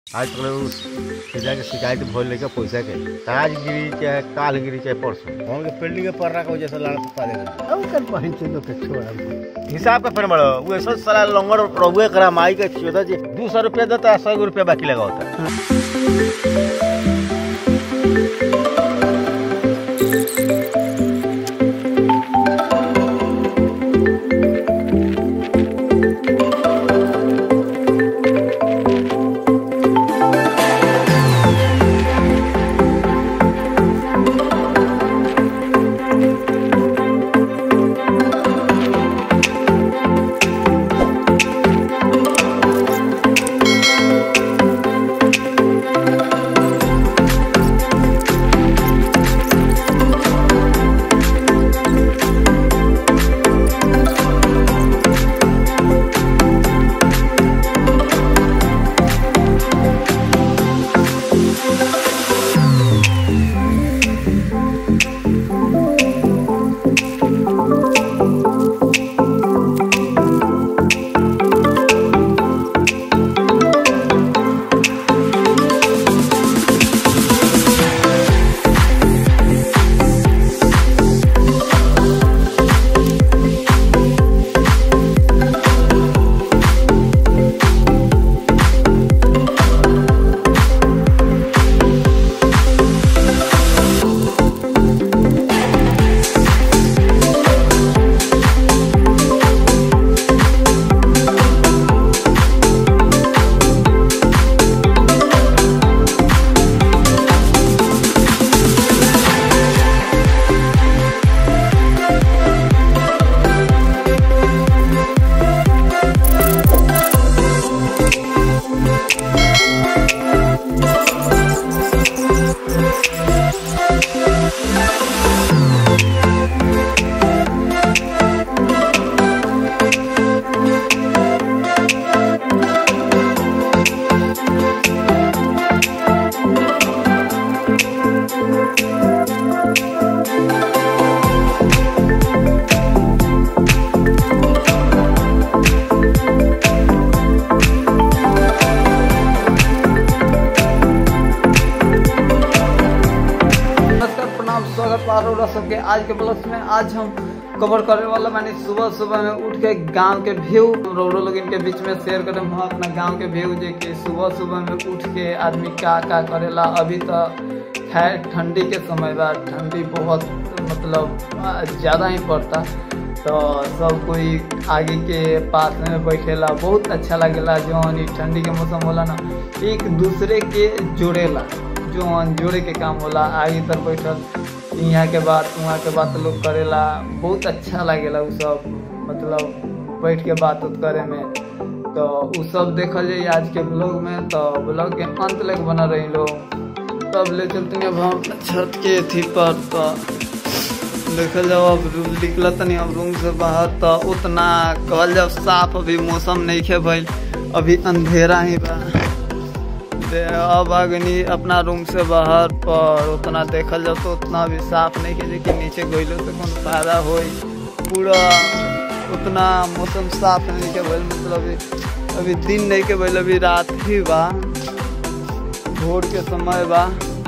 आज तक उ सीधा के शिकायत भइल लेके पैसा के आज गिरी चाहे काल गिरी चाहे परसों हम के बिल्डिंग के पर्रा के वजह से लड़ा पा दे अब कर बहन से लोग के छोड़ा हिसाब का फिर बड़ो वो ऐसा साला लंगर रहुए करा माई के चौदह जी दो सौ रुपया देता है सौ रुपया बाकी लगा होता है नमस्कार प्रणाम स्वागत बा रउरा सबके आज के ब्लॉग में आज हम कवर करे वाला मानी सुबह सुबह में उठ के गांव के व्यू रउरो लोग इनके बीच में शेयर करे हम अपना गांव के व्यू जे कि सुबह सुबह में उठ के आदमी का का करेला अभी तो खैर ठंडी के समय बा ठंडी बहुत मतलब आ, ज्यादा ही पड़ता तो सब कोई आगे के पास में बैठेला बहुत अच्छा लगेला जौन ई ठंडी के मौसम होला ना एक दूसरे के जोड़ेला जौन जोड़े के काम होला आगे तर बैठल यहाँ के बात वहाँ के बात लोग करेला बहुत अच्छा लागेला उ सब मतलब बैठ के बात उत करे में तो उ सब देखल जाए आज के ब्लॉग में तो ब्लॉग के अंत तक बना रही लोग तब ले चलते हैं अब हम अपना छत के थी पर तो देखल जाओ अब रू- निकल तनी अब रूम से बाहर तो उतना कहल जाओ साफ अभी मौसम नहीं खे भइल अभी अंधेरा ही बा दे अब अगनी अपना रूम से बाहर पर उतना देखल जाओ तो उतना भी साफ नहीं है लेकिन नीचे गइलो तो कौन फायदा होई पूरा उतना मौसम साफ नहीं के भइल मतलब अभी अभी दिन नहीं के भइल अभी रात ही बा भोर के समय बा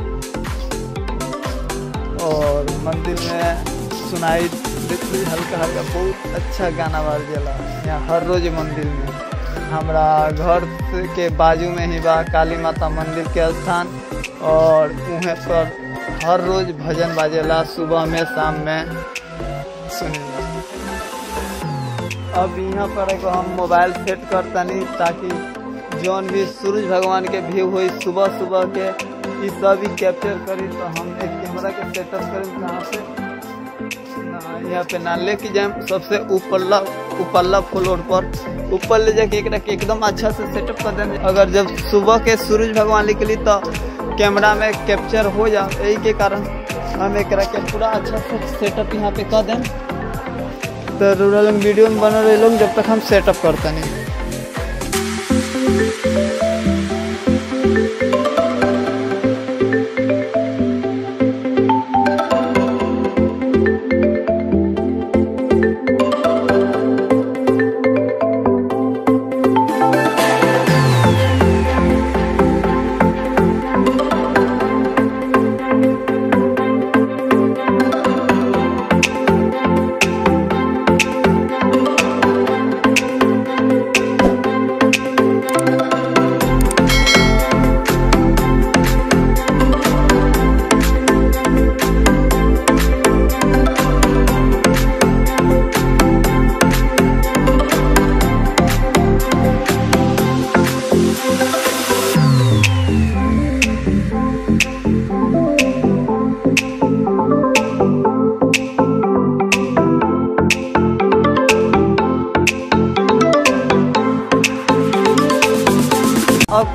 और मंदिर में सुनाई देती हल्का हल्का बहुत अच्छा गाना बाज जाला यहाँ हर रोज मंदिर में हमरा घर से के बाजू में ही बा काली माता मंदिर के स्थान और वहाँ पर हर रोज भजन बाजेला सुबह में शाम में सुनेला अब यहाँ पर एगो हम मोबाइल सेट करतनी ताकि जौन भी सूरज भगवान के व्यू हुई सुबह सुबह के ई सब ही कैप्चर करी तो हम एक कैमरा के सेटअप करी जहाँ से ना यहाँ पे ना लेके जाए सबसे ऊपरला ऊपरला फ्लोर पर ऊपर ले जाके एकरा के एकदम अच्छा से सेटअप कर देंगे अगर जब सुबह के सूरज भगवान निकली तो कैमरा में कैप्चर हो जा यही के कारण हम एकरा के पूरा अच्छा से सेटअप यहाँ पे कर दें तो रूरल वीडियो में बना रहे लोग जब तक हम सेटअप करते नहीं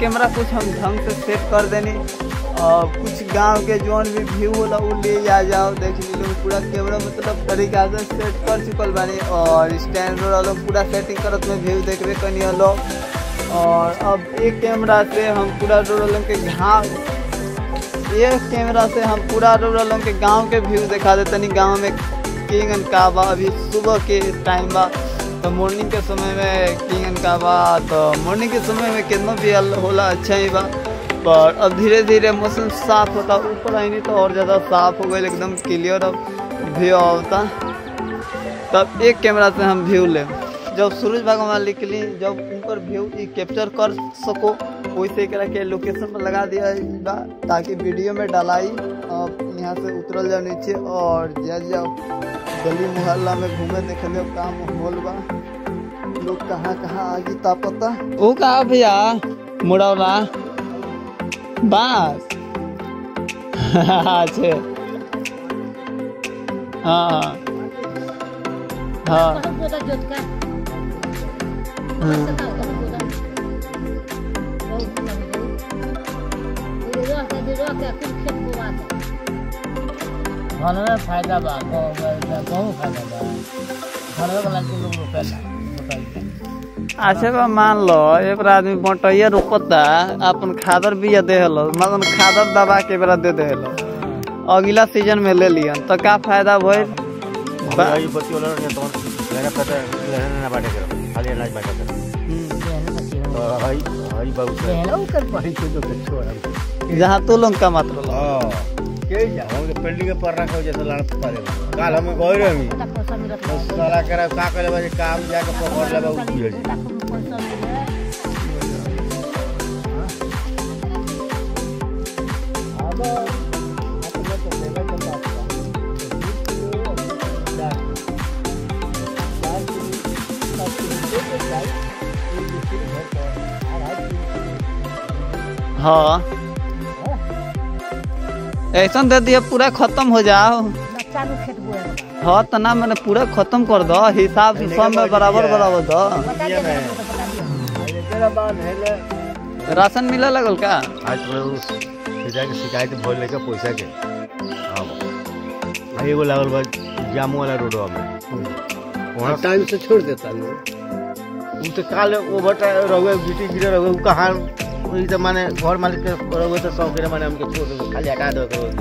कैमरा कुछ हम ढंग से सेट कर देनी और कुछ गांव के जोन भी व्यू होला उ ले आ जाओ देख ली लोग पूरा कैमरा मतलब तरीका से सेट कर चुकल बानी और स्टैंड लोग पूरा सेटिंग करत में व्यू देखबे कनी लोग और अब एक कैमरा से हम पूरा रोड के घाव एक कैमरा से हम पूरा रोड के गांव के व्यू दिखा देते तनी गांव में किंग एंड का बा अभी सुबह के टाइम बा तो मॉर्निंग के समय में किंग एंड का बा तो मॉर्निंग के समय में कितना भी हल- होला अच्छा ही बा पर अब धीरे धीरे मौसम साफ होता ऊपर आई नहीं तो और ज़्यादा साफ हो गई एकदम क्लियर अब व्यू आवता तब एक कैमरा से हम व्यू ले जब सूरज भगवान निकली जब उनकर व्यू ई कैप्चर कर सको वैसे एकरा के लोकेशन पर लगा दिया बा ताकि वीडियो में डालाई अब यहाँ से उतरल जाओ नीचे और जा जाओ गली मोहल्ला में घूमे देखे लो का माहौल बा लोग कहाँ कहाँ आगे तापता ओ कहा भैया मुड़ौला बास अच्छे हाँ हाँ कसं बोलतात ज्योतिका? हाँ कसं नाव, कसं बोलतात? भाऊ, तुला भाऊ. दिलेलं असं दिलं असं खूप खेळ गोवाचं. घरमे फायदा बा बहुत फायदा बा घरवे वाला के लोग रोपेला बताइए अच्छा बा मान लो एक बार आदमी बटैया रोपता अपन खादर बिया देहलो मतलब खादर दबा के बेरा दे देहलो अगला सीजन में ले लियन तो का फायदा भइल बा- भाई बत्ती वाला ने तो लेना पता लेना ना बाटे करो खाली अनाज बाटे करो तो हई हई बाबू से कहलो कर पड़ी के लोग के छोड़ा जहाँ तू लोग का मात्र लो हां के जा हम के बिल्डिंग के पर रखो जैसे लड़ पारे काल हम गए रही आता पैसा मिळत तो नाही. साला करे का करे बाजे काम जाके पकड़ लेबा उ पिए जी टाकून पैसा मिळत. अब अपने तो देवे के बात बा हाँ ऐसा दे दिया पूरा खत्म हो जाओ चालू खेत बोलायला. हाँ तो ना मैंने पूरा खत्म कर दो हिसाब से सब में बराबर बराबर दो बता दे, बता दे. एकरा बाद हेले राशन मिले लगल का आज तो उस पिता के शिकायत भइल लेके पैसा के हां आ एगो लागल बा जामू वाला रोडवा में वहां टाइम से छोड़ देता लोग उ तो काल ओवर रहुए गिटी गिरे रहुए उ कहाँ वही तो माने घर मालिक के रहुए तो सब गिरे माने हमके छोड़ दो खाली हटा दो करो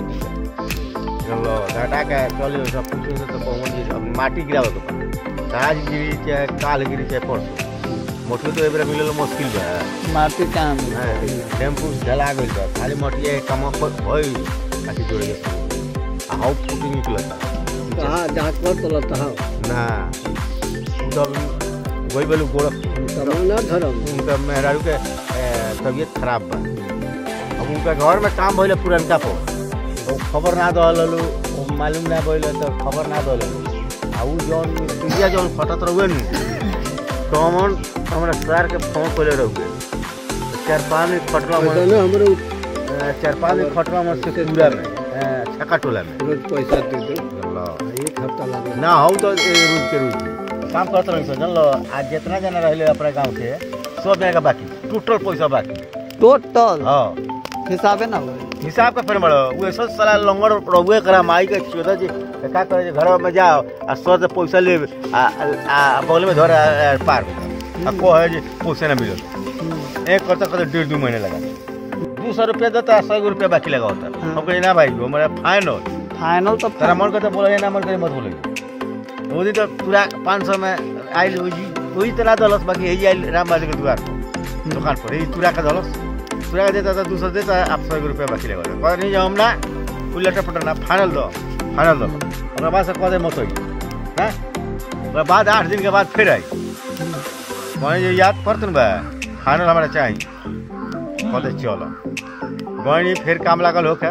चलो हटा के चलो सब पूछो से तो पहुंच जी अब माटी गिरावे के पड़े आज गिरी चाहे काल गिरी चाहे परसों मोटू तो एबरा मिलल मुश्किल बा माटी काम हाँ, टेम्पू ढला गइल बा खाली मटिया के काम पर भई काटी जोड़े के आ हाउ फुटी निकलता कहाँ जहाँ कर तो लता हो ना उ तो वही बेलू गोड़ तमाना धर्म उनका मेहरारू के ए, तबीयत खराब बा अब उनका घर में काम भइले पुरनका पर तो खबर ना दहलू मालूम ना भइले तो खबर ना दहलू आ उ जौन मिस्त्रिया जौन फटत रहुए नु तो हमन हमरा सर के फोन कइले रहुए चार पाँच दिन फटला पैसा मन ना हमरो ए, चार पाँच दिन फटला मन से पूरा में ए, छक्का टोला में रोज पैसा दे दो अल्लाह एक हफ्ता लगे ना हो तो ए, रोज के रोज काम करते रही सो जानलो आज जितना जना रहे अपने गांव के सब जना का बाकी टोटल पैसा बाकी टोटल हाँ हिसाबे ना हो हिसाब का फिर बड़ो वो सब साला लंगड़ रहुए करा माई के चौदह जी तो का करे घर में जाओ आ सौ से पैसा ले आ, आ, आ बगल में धर आ, आ, पार आ को है जी पैसा ना मिलो एक करते करते डेढ़ दो महीने लगा दो सौ रुपया देता सौ रुपया बाकी लगा होता हाँ। हम कहे ना भाई हमारा फाइनल फाइनल तो तेरा मन करते बोला ना मन करे मत बोले वो दिन तो पूरा पाँच सौ में आयल वही वही तरह दलस बाकी यही आयल राम बाजी के दुकान पर दुकान पर यही तुरा का दलस तुरा का देता था दूसरा देता है आप सौ रुपया बाकी लगा कह नहीं जाओ हम ना कोई लटर पटर ना फाइनल दो फाइनल दो ओकरा बाद से कह दे मत होई हाँ ओकरा बाद आठ दिन के बाद फिर आई कहने जो याद पड़त न बा फाइनल हमारा चाहिए कह दे चलो गई फिर काम लागल होके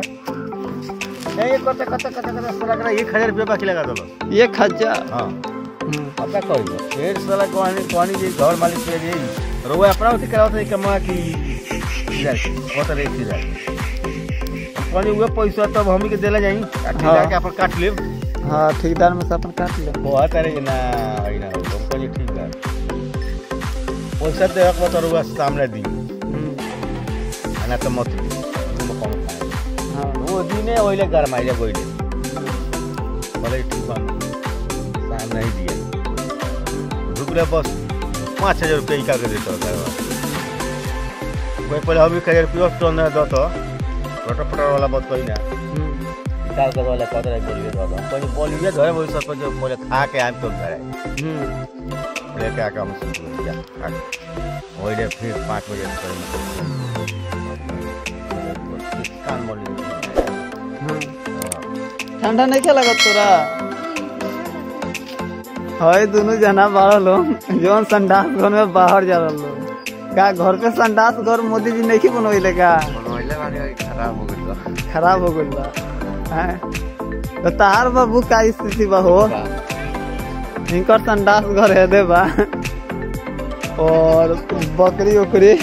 नहीं करते करते करते करते साला करा एक हजार रुपया बाकी लगा दलो एक हजार हाँ हम्म। अब क्या करी फिर साला कहानी कहानी जी घर मालिक के जी रोवा अपना उसे करावत है कमा की हजार के बहुत रेट से जाए कहानी हुए पैसा तब हम ही के देला जाई काट हाँ। के अपन काट लेब हाँ ठेकेदार में से अपन काट ले बहुत अरे ना है ना हो हम कहिए ठीक है पैसा दे रखो तो रुआ सामने दी हम्म। ना तो मत ली तुम कम खाए हाँ वो दिने ओइले गरमाइले गइले बोले ठीक बा शाम नहीं दिया रुकले बस पाँच हजार रुपया इका के देता था कोई पहले हम एक हजार रुपया तो ना दो तो रोटर पटर वाला बात कोई ना हम्म, काल का वाला कदर बोलिए दो तो कोई बोलिए धरे वही सब जो पहले खा के आम तो घर हम्म, लेके आके हम सुन लिया खा के ओइले फिर पाँच बजे से कान बोली हाँ। ठंडा नहीं क्या लगत तोरा है दोनों जना बारह लोग जौन संडास घर में बाहर जा रहा लोग का घर पे संडास घर मोदी जी नहीं बनवैले का बनवाइले बानी खराब हो गइल खराब हो गइल बा हैं? तो तार बाबू का स्थिति बा हो इनकर संडास घर है दे बा और बकरी उकरी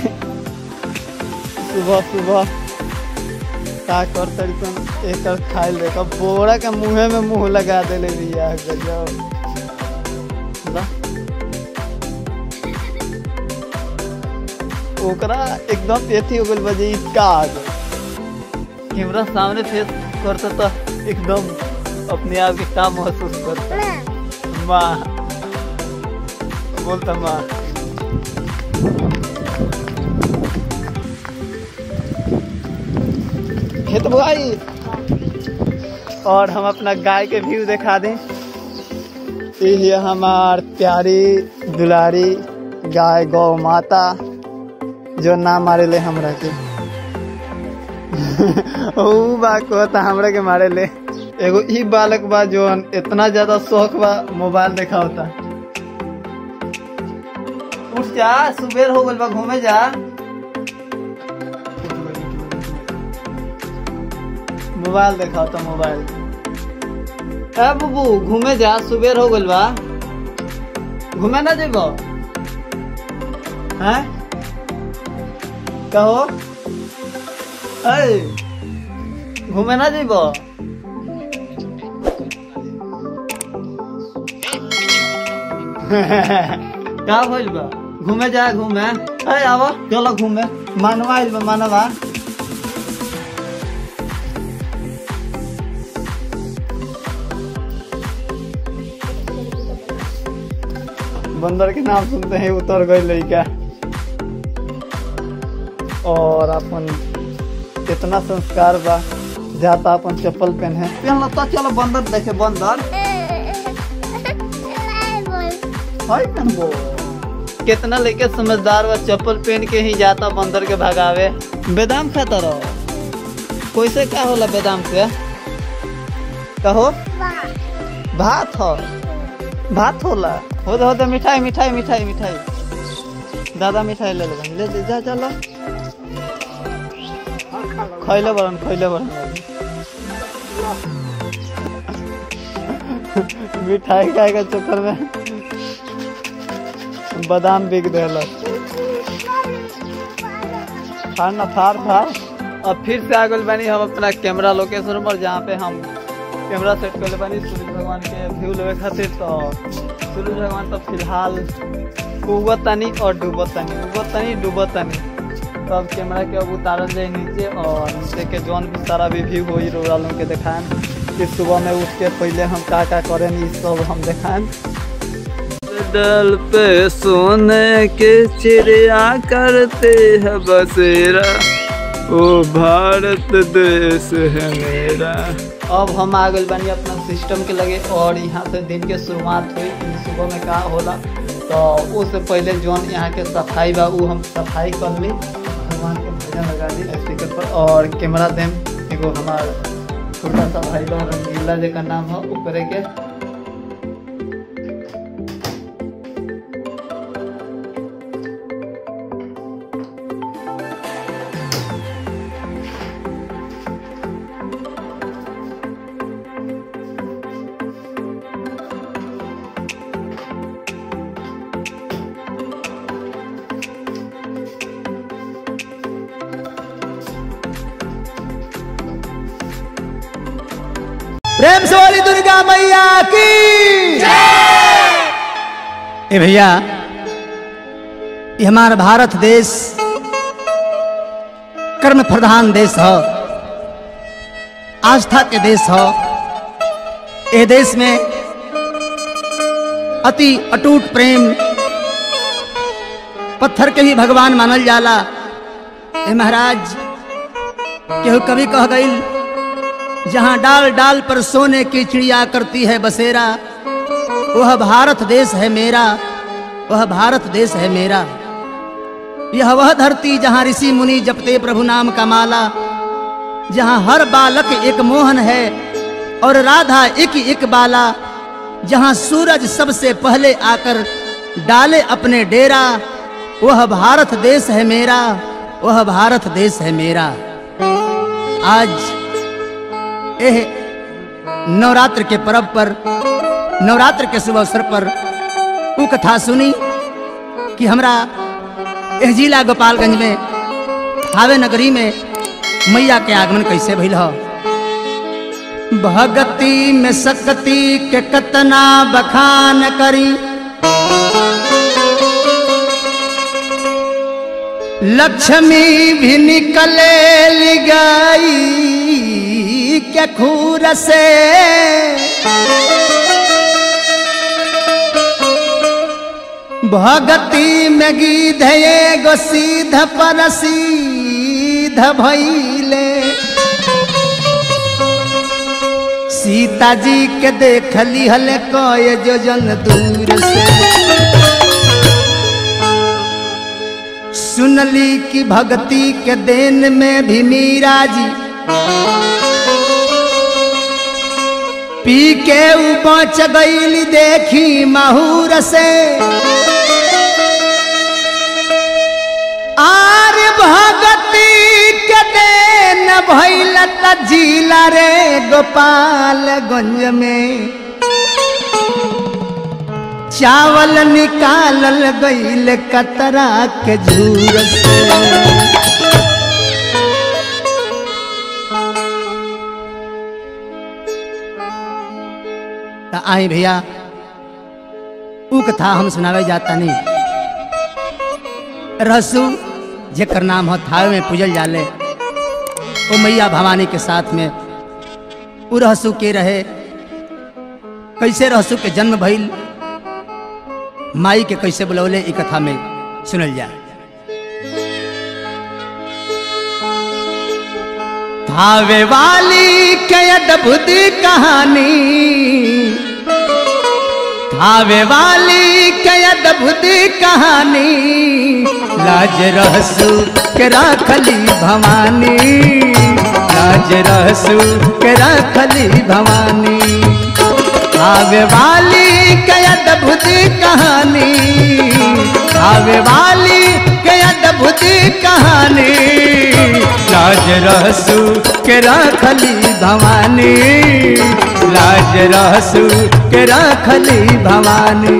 सुबह सुबह का कर तरीकन एकर खाइल देखा बोरा के मुंहे में मुंह लगा देले बिया गजब बा। ओकरा एकदम एथी हो गइल बा जे ई का आ गइल कैमरा सामने फेस करता तो एकदम अपने आप के काम महसूस करता माँ बोलता माँ खेत बुआई और हम अपना गाय के व्यू दिखा दें ये है हमार प्यारी दुलारी गाय गौ माता जो नाम मारे ले हमरा के ऊ बा कहता हमरा के मारे ले एगो ई बालक बा जोन इतना ज्यादा शौक बा मोबाइल देखा होता उठ जा सुबेर हो गइल बा घूमे जा मोबाइल देखा होता मोबाइल ए बुबू घूमे जा सुबेर हो गइल बा घूमे ना जेबो हैं कहो ऐ घूमे ना जेबो का भइल बा घूमे जा घूमे ए आवा चलो घूमे मानवा आइल बा मानवा बंदर के नाम सुनते हैं उतर गए लड़का और अपन इतना संस्कार बा जाता अपन चप्पल पहने पहन लो तो चलो बंदर देखे बंदर हाय पहनबो कितना लेके समझदार बा चप्पल पहन के ही जाता बंदर के भगावे बेदाम खाता रहो कैसे क्या होला बेदाम से कहो भात हो भात होला हो दे हो दे मिठाई मिठाई मिठाई मिठाई दादा मिठाई ले ले ले दे जा चलो खैले बरन खैले बरन मिठाई खाए के चक्कर में बादाम बिक देलक फाड़ ना फाड़ फाड़ अब फिर से आ गए बानी हम अपना कैमरा लोकेशन पर जहाँ पे हम कैमरा सेट कर बानी सूर्य भगवान के व्यू लेवे खातिर तो सूर्य भगवान तो फिलहाल उगत तनी और डूबत तनी उगत तनी डूबत तनी तो अब कैमरा के अब उतारल जाए नीचे और नीचे के जौन भी सारा भी व्यू हो रोड़ा लोग के दिखाएं कि सुबह में उठ के पहले हम का का करें ई सब हम दिखाएं दल पे सोने के चिड़िया करते हैं बसेरा ओ भारत देश है मेरा अब हम आ गए बानी अपना सिस्टम के लगे और यहाँ से दिन के शुरुआत हुई कि सुबह में का होला तो उससे पहले जौन यहाँ के सफाई बा उ हम सफाई कर ली भगवान के भजन लगा दी स्पीकर पर और कैमरा देम एगो हमार छोटा सा भाई बा रंगीला जेकर नाम है ऊपरे के प्रेम से वाली दुर्गा मैया की ए भैया ये हमारा भारत देश कर्म प्रधान देश है आस्था के देश है ये देश में अति अटूट प्रेम पत्थर के भी भगवान मानल जाला ए महाराज केहू कभी कह गई जहां डाल डाल पर सोने की चिड़िया करती है बसेरा वह भारत देश है मेरा वह भारत देश है मेरा यह वह धरती जहां ऋषि मुनि जपते प्रभु नाम का माला जहां हर बालक एक मोहन है और राधा एक एक बाला जहां सूरज सबसे पहले आकर डाले अपने डेरा वह भारत देश है मेरा वह भारत देश है मेरा आज एह नवरात्र के पर्व पर नवरात्र के शुभ अवसर पर ऊ कथा सुनी कि हमरा एह जिला गोपालगंज में हावे नगरी में मैया के आगमन कैसे भइल ह भगती में सकती के कतना बखान करी लक्ष्मी भी निकले गई क्या खूर से भगती में गीध एगो सीध पर सीध भैले सीता जी के देख लिहल कय जो जन दूर से सुनली कि भक्ति के देन में भी मीरा जी पी के ऊ बच गईली देखी महूर से आर भगती के देन भैल त जिला रे गोपालगंज में चावल निकालल गईल कतरा के झूर से त आई भैया ऊ कथा हम सुनावे जाता नहीं रहसु जेकर नाम हो थावे में पूजल जाले ओ मैया भवानी के साथ में ऊ रहसु के रहे कैसे रहसु के जन्म भइल माई के कैसे बुलौले ई कथा में सुनल जाए थावे वाली के अद्भुत कहानी थावे वाली के अद्भुत कहानी लाज रहसु के राखली भवानी लाज रहसु के राखली भवानी आवे वाली के अद्भुत कहानी आवे वाली के अद्भुत कहानी लाज रहसु के राखली भवानी लाज रहसु के राखली भवानी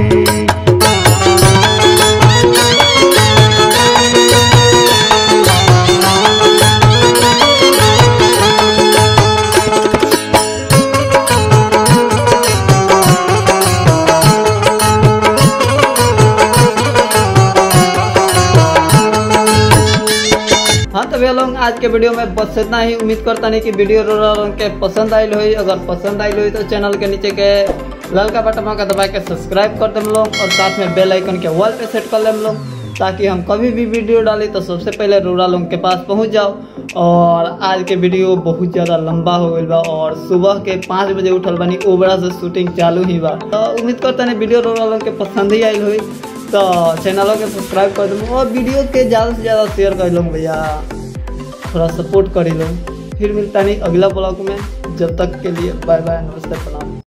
हाँ तो भैया लोग आज के वीडियो में बस इतना ही उम्मीद करता नहीं कि वीडियो लोगों के पसंद आई हुई अगर पसंद आई हुई तो चैनल के नीचे के ललका बटन का दबा के सब्सक्राइब कर देम लोग और साथ में बेल आइकन के वॉल पे सेट कर लेम लोग ताकि हम कभी भी वीडियो डाली तो सबसे पहले रोड़ा लोग के पास पहुंच जाओ और आज के वीडियो बहुत ज़्यादा लंबा हो गई बा और सुबह के पाँच बजे उठल बनी ओबरा से शूटिंग चालू ही बा तो उम्मीद करता नहीं वीडियो रोड़ा लोग के पसंद ही आई हुई तो चैनलों के सब्सक्राइब कर दूँ और वीडियो के ज़्यादा से ज़्यादा शेयर कर लूँ भैया थोड़ा सपोर्ट कर लो फिर मिलता नहीं अगला ब्लॉग में जब तक के लिए बाय बाय नमस्ते प्रणाम